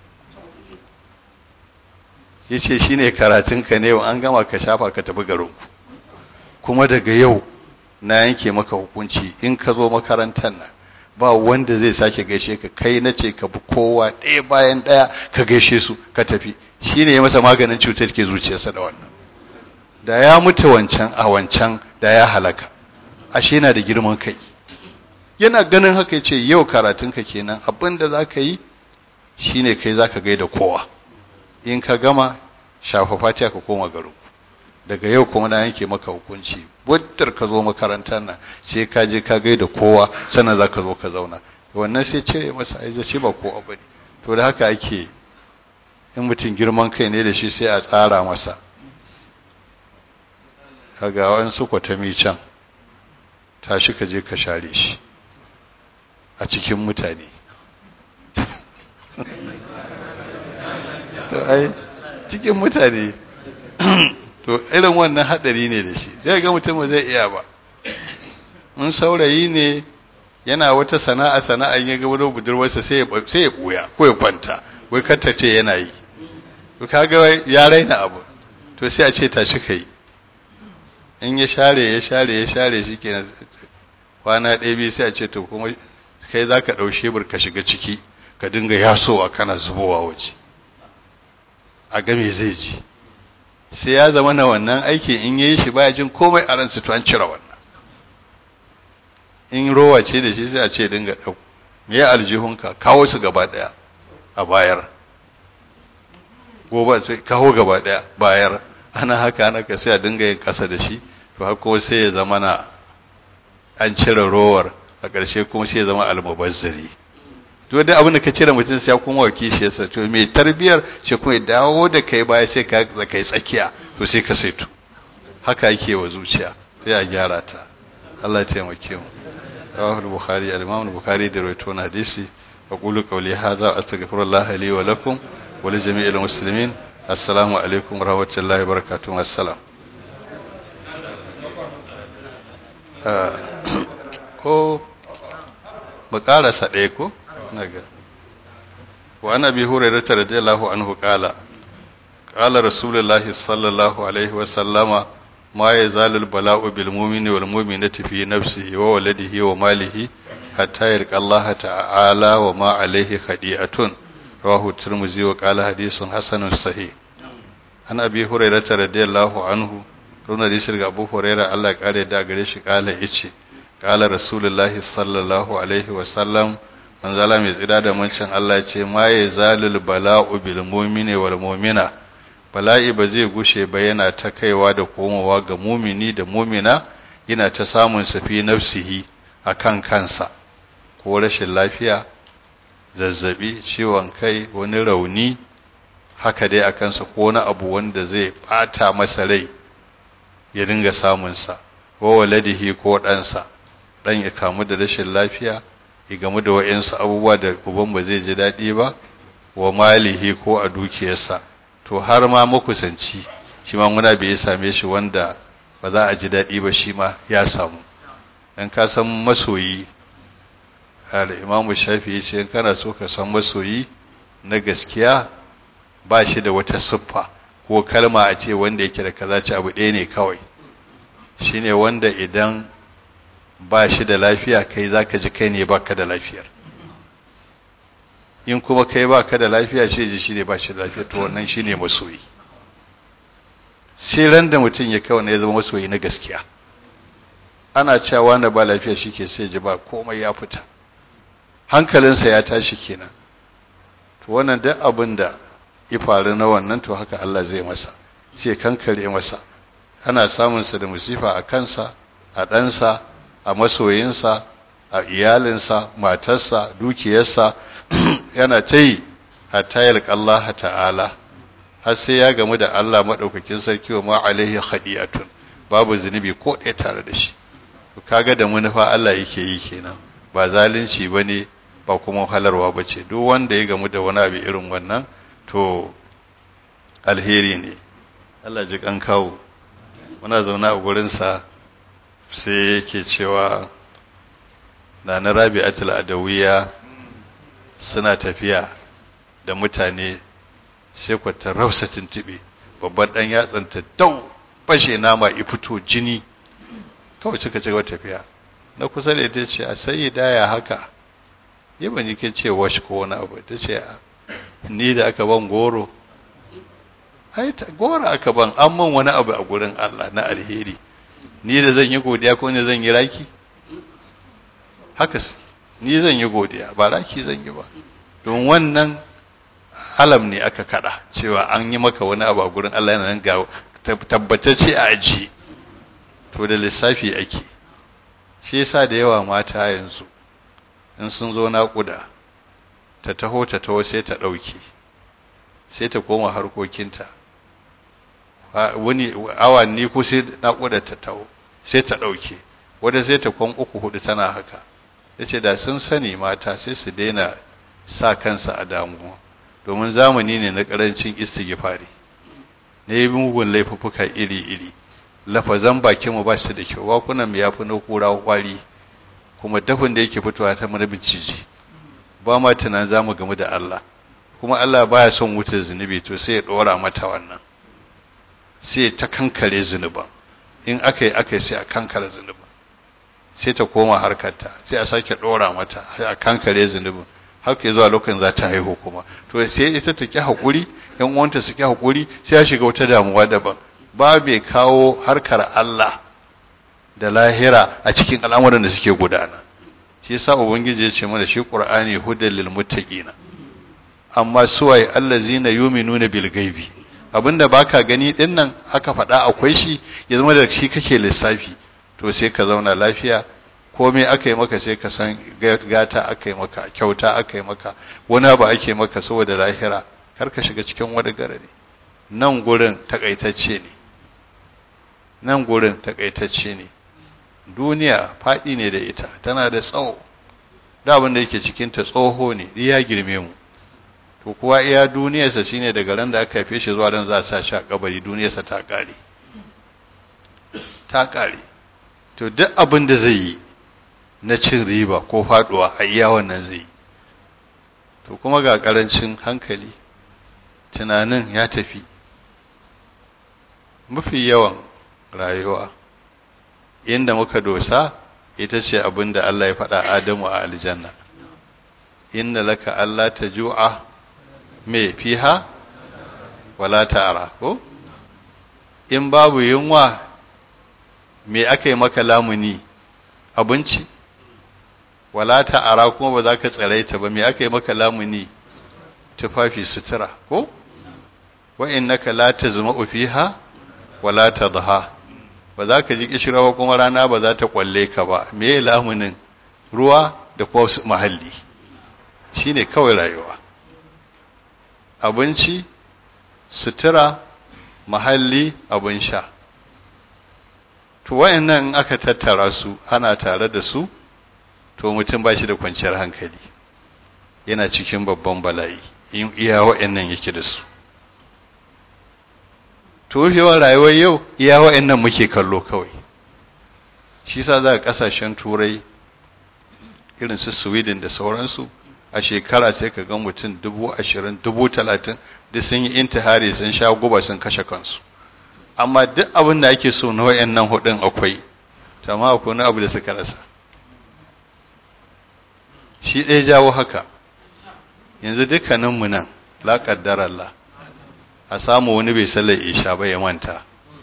ya ce shi ne karatun ka ne an gama ka shafa ka tafi garinku kuma daga yau na yanke maka hukunci in ka zo makarantar nan ba wanda zai sake gaishe ka kai na ce ka bi kowa ɗaya bayan ɗaya ka gaishe su ka tafi shi ne ya masa maganin cutar ke zuciyarsa da wannan da ya mutu wancan a wancan da ya halaka ashe yana da girman kai yana ganin haka ce yau karatunka kenan abin da za ka yi shine kai za ka gaida kowa in ka gama shafa fatiha ka koma garin daga yau kuma na yanke maka hukunci buddar ka zo makarantar nan sai ka je ka gaida kowa sannan za ka zo ka zauna wannan sai cire masa aiza shi ba ko abu ne to da haka ake in mutum girman kai ne da shi sai a tsara masa kaga wani su kwatami can tashi ka je ka share shi a cikin mutane to ai cikin mutane to irin wannan hadari ne da shi zai ga mutum ba zai iya ba in saurayi ne yana wata sana'a sana'a ya ga wani budurwarsa sai ya sai ya buya ko ya kwanta wai kanta ce yana yi to kaga ya raina abu to sai a ce tashi kai in ya share ya share ya share shi kenan kwana ɗaya biyu sai a ce to kuma kai za ka ɗau shebur ka shiga ciki ka dinga yasowa kana zubowa waje a game zai ji sai ya zama na wannan aikin in yi shi baya jin komai a ransa to an cire wannan in rowa ce da shi sai a ce dinga ɗau me ya aljihunka kawo su gaba ɗaya a bayar gobe sai kawo gaba ɗaya bayar ana haka ana ka sai a dinga yin ƙasa da shi to har kuma sai ya zama na an cire rowar a ƙarshe kuma sai ya zama almubazzari to da abin da ka cire mutum sai ya kuma wa kishiyarsa to mai tarbiyar sai kuma ya dawo da kai baya sai ka kai tsakiya to sai ka saito haka yake wa zuciya sai a gyara ta Allah ya taimake mu rawahu al-bukhari al-imam al-bukhari da rawaito na hadisi aqulu qawli hadha astaghfirullah li wa lakum wa li jami'il muslimin assalamu alaikum wa rahmatullahi wa barakatuh assalam ko mu karasa ɗaya ko naga wa ana bi hurairah radiyallahu anhu qala qala rasulullahi sallallahu alaihi wa sallama ma yazalu al-bala'u bil mu'mini wal mu'minati fi nafsihi wa waladihi wa malihi hatta yarqa Allah ta'ala wa ma alaihi khadi'atun rawahu tirmidhi wa qala hadithun hasanun sahih an abi hurairah radiyallahu anhu runa da shirga abu hurairah Allah ya kare da gare shi kala yace kala rasulullahi sallallahu alaihi wa sallam manzala mai tsira da mancin Allah ce ma ya zalul bala'u bil mu'mini wal mu'mina bala'i ba zai gushe ba yana ta kaiwa da komowa ga mumini da mumina yana ta samun safi nafsihi akan kansa ko rashin lafiya zazzabi ciwon kai wani rauni haka dai a kansa ko wani abu wanda zai bata masa rai ya dinga samunsa wa waladihi ko ɗansa ɗan ya kamu da rashin lafiya ya gamu da wa'insu abubuwa da uban ba zai ji daɗi ba wa malihi ko a dukiyarsa to har ma makusanci shi ma muna bai same shi wanda ba za a ji daɗi ba shi ma ya samu dan ka san masoyi al-imamu shafi ya ce kana so ka san masoyi na gaskiya ba shi da wata siffa ko kalma a ce wanda yake da kaza ci abu ɗaya ne kawai shine wanda idan ba shi da lafiya kai zaka ji kai ne baka da lafiyar in kuma kai baka da lafiya ce ji shine ba shi da lafiya to wannan shine masoyi sai ran da mutum ya kawo ya zama masoyi na gaskiya ana cewa na ba lafiya shike sai ji ba komai ya fita hankalinsa ya tashi kenan to wannan duk abin da ya faru na wannan to haka Allah zai masa sai kankare masa ana samunsa da musifa a kansa a ɗansa a masoyinsa a iyalinsa matarsa dukiyarsa yana ta yi hatta yalƙa Allah ta'ala har sai ya gamu da Allah maɗaukakin sarki wa ma alaihi khadi'atun babu zunubi ko ɗaya tare da shi kaga da manufa Allah yake yi kenan ba zalunci bane ba kuma halarwa bace duk wanda ya gamu da wani abu irin wannan to alheri ne Allah ji kan kawo muna zaune a gurinsa sai yake cewa na na rabi'atul adawiya suna tafiya da mutane sai ku ta rausa tuntube babban dan yatsanta dau fashe nama i fito jini kawai suka ci gaba tafiya na kusa da ita ce a sai daya haka yi ban yi ce wash ko wani abu ta ce ni da aka ban goro ai goro aka ban an man wani abu a gurin Allah na alheri ni da zan yi godiya ko ne zan yi raki haka ni zan yi godiya ba raki zan yi ba don wannan alam ne aka kada cewa an yi maka wani abu a gurin Allah yana nan ga tabbatacce a aji to da lissafi ake shi yasa da yawa mata yanzu in sun zo naƙuda ta taho ta taho sai ta ɗauke sai ta koma harkokinta wani awanni ko sai naƙuda ta taho sai ta ɗauke wadda sai ta kwan uku hudu tana haka ya ce da sun sani mata sai su daina sa kansa a damuwa domin zamani ne na ƙarancin istighfari na yi mugun laifuffuka iri-iri lafazan bakinmu ba su da kyau wakunan mu ya fi na kura kwari kuma dafin da yake fitowa ta mana binciji ba ma tunan za mu gamu da Allah kuma Allah baya son wutar zunubi to sai ya ɗora mata wannan sai ta kankare zunuban in aka yi aka yi sai a kankare zunuban sai ta koma harkarta sai a sake ɗora mata sai a kankare zunubin haka zuwa lokacin za ta haihu kuma to sai ita ta ki haƙuri yan uwanta su ki haƙuri sai ya shiga wata damuwa daban ba bai kawo harkar Allah da lahira a cikin al'amuran da suke gudana shi yasa ubangiji ya ce mana shi qur'ani hudal lil muttaqina amma suwaye allazina yu'minuna bil ghaibi abinda baka gani din nan aka faɗa akwai shi ya zama da shi kake lissafi to sai ka zauna lafiya komai aka yi maka sai ka san gata aka yi maka kyauta aka yi maka wani abu ake maka saboda lahira kar ka shiga cikin wani garare nan gurin takaitacce ne nan gurin takaitacce ne duniya faɗi ne da ita tana da tsawo da abin da yake cikinta tsoho ne ya girme mu to kuwa iya duniyarsa shine daga ran da aka haife shi zuwa ran za a sa shi a kabari duniyarsa ta ƙare ta ƙare to duk abin da zai yi na cin riba ko faɗuwa a iya wannan zai yi to kuma ga ƙarancin hankali tunanin ya tafi mafi yawan rayuwa inda muka dosa ita ce abin da Allah ya faɗa Adamu a aljanna inna laka Allah ta ju'a me fiha wala ta'ara ko in babu yunwa me aka yi maka lamuni abinci wala ta'ara kuma ba za ka tsaraita ba me aka yi maka lamuni tufafi sutura ko wa innaka la tazma'u fiha wala tadha ba za ka ji kishirawa kuma rana ba za ta kwalle ka ba me lamunin ruwa da kuma mahalli shine kawai rayuwa abinci sutura mahalli abin sha to wayannan in aka tattara su ana tare da su to mutum ba shi da kwanciyar hankali yana cikin babban bala'i in iya wayannan yake da su to yawan rayuwar yau iya wayannan muke kallo kawai shi sa za a kasashen turai irin su sweden da sauransu a shekara sai ka ga mutum dubu ashirin dubu talatin da sun yi intihari sun sha guba sun kashe kansu amma duk abin da ake so na wayannan hudun akwai amma akwai wani abu da suka rasa shi ɗaya jawo haka yanzu dukkaninmu nan la Allah a samu wani bai sallar isha ba ya manta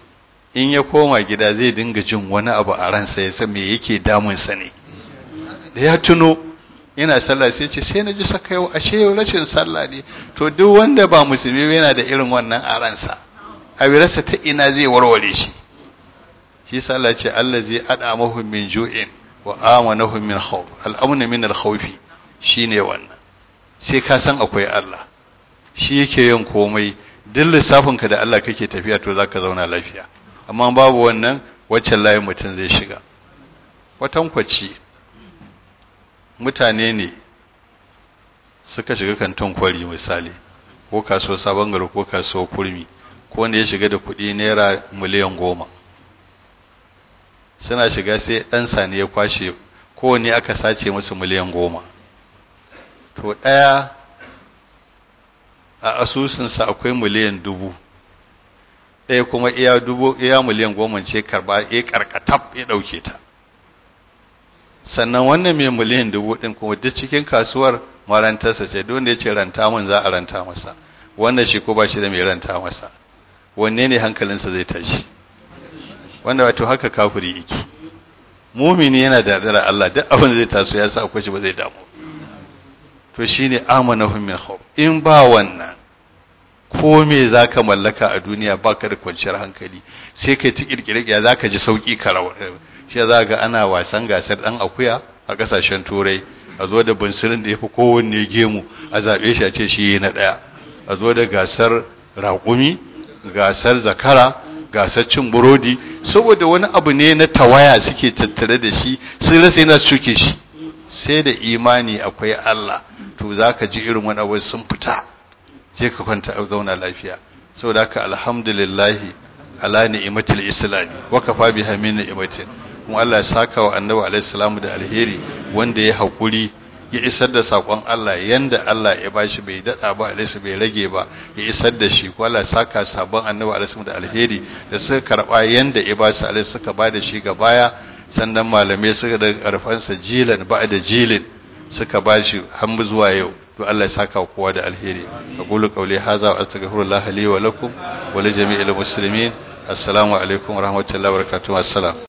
in ya koma gida zai dinga jin wani abu a ransa ya san me yake damunsa ne da ya tuno yana sallah sai ce sai na ji saka yau ashe yau rashin sallah ne to duk wanda ba musulmi yana da irin wannan a ransa a wirarsa ta ina zai warware shi shi sallah ce Allah zai ada mahum min ju'in wa amanahum min khawf al'amna min al-khawfi shine wannan sai ka san akwai Allah shi yake yin komai duk lissafinka da Allah kake tafiya to zaka zauna lafiya amma babu wannan waccan layin mutum zai shiga kwatankwaci mutane ne suka shiga kantin kwari misali ko kasuwar sabon gari ko kasuwar kurmi ko wanda ya shiga da kuɗi naira miliyan goma suna shiga sai ɗan sani ya kwashe kowane aka sace musu miliyan goma to ɗaya a asusunsa akwai miliyan dubu ɗaya kuma iya dubu iya miliyan goma ce karba ya karkatab ya ɗauke ta sannan wannan mai miliyan dubu ɗin kuma duk cikin kasuwar marantarsa ce duk wanda ya ce ranta mun za a ranta masa wannan shi ko ba shi da mai ranta masa wanne ne hankalinsa zai tashi wanda wato haka kafiri yake mumini yana da dara Allah duk abin da zai taso ya sa akwai shi ba zai damu to shine amanahum min khawf in ba wannan ko me zaka mallaka a duniya baka da kwanciyar hankali sai kai ta kirkire ya zaka ji sauki ka rawa shi za ga ana wasan gasar dan akuya a kasashen turai a zo da bunsirin da yafi kowanne gemu a zabe shi a ce shi na daya a zo da gasar raƙumi gasar zakara gasar cin burodi saboda wani abu ne na tawaya suke tattare da shi sun rasa yana suke shi sai da imani akwai Allah to za ka ji irin wani abu sun fita sai ka kwanta a zauna lafiya saboda haka alhamdulillahi ala ni'matil islami wa kafa biha min ni'matin kuma Allah ya saka wa annabi alaihi salamu da alheri wanda ya hakuri ya isar da sakon Allah yanda Allah ya bashi bai dada ba alaihi bai rage ba ya isar da shi ko Allah ya saka sabon annabi alaihi da alheri da suka karba yanda ya basu alaihi suka ba da shi ga baya sannan malamai suka da karfansa jilan ba da jilin suka ba shi har zuwa yau to Allah ya saka kowa da alheri aqulu qawli hadha wa astaghfirullah li wa lakum wa li jami'il muslimin assalamu alaikum wa rahmatullahi wa barakatuh assalam